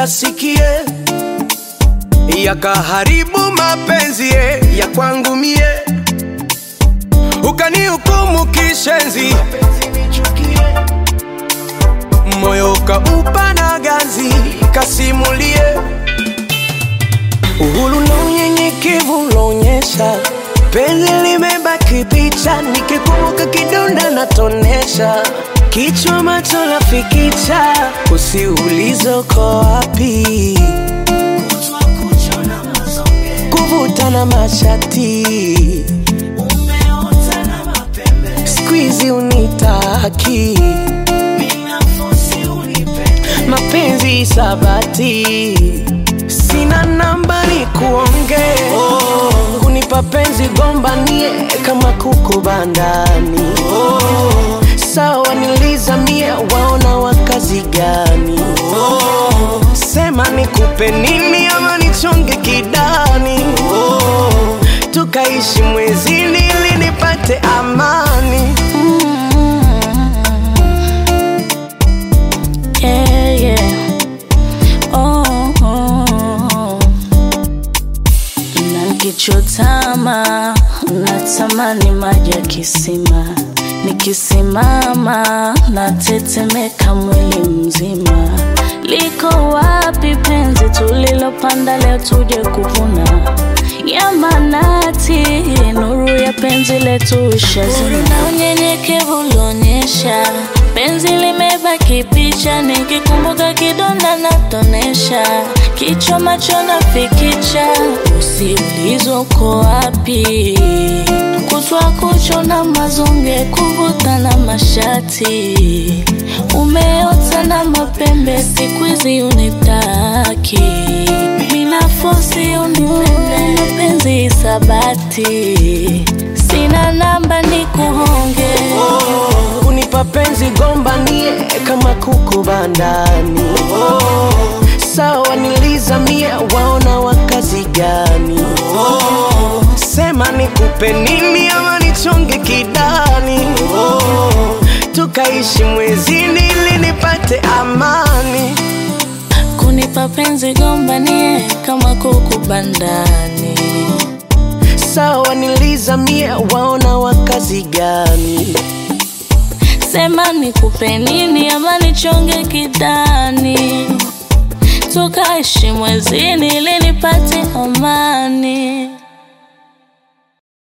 uyasikie, yakaharibu mapenzi ye ya kwangu mie, ukanihukumu kishenzi, moyo ukaupa na ganzi, kasimulie uhuru na unyenyekevu unaonyesha penzi limebaki picha, nikikumbuka kidonda natonesha kichwa macho lafikicha, usiulize uko wapi, kuvuta na mashati squeeze unitaki mapenzi sabati sina namba ni kuonge kunipa penzi gombanie kama kuku bandani sawa nilizamie waona wakazi gani sema nikupe nini ama nichonge kidani tukaishi mwezini ili nipate amani Yeah, yeah. Oh, oh. Na nikichotama natamani maji ya kisima, nikisimama natetemeka mwili mzima. Liko wapi penzi tulilopanda leo tuje kuvuna? Yamanati, nuru ya penzi letu ishazima. Na unyenyekevu ulionyesha, penzi limebaki picha, nikikumbuka kidonda natonesha, kichwa macho nafikicha, usiulizwe uko wapi, kutwa kucho na mazonge, kuvuta na mashati, umeota na mapembe, siku hizi unitaki mina fosi unipende, mapenzi sabati, sina namba ni kuhonge kunipa penzi gombanie kama kuku bandani sawa nilizamie waona wakazi gani sema nikupe nini ama nichonge kidani tukaishi mwezini ili nipate amani kunipa penzi gombanie kama kuku bandani sawa nilizamie waona wakazi gani sema nikupe nini ama nichonge kidani tukaishi mwezini ili nipate amani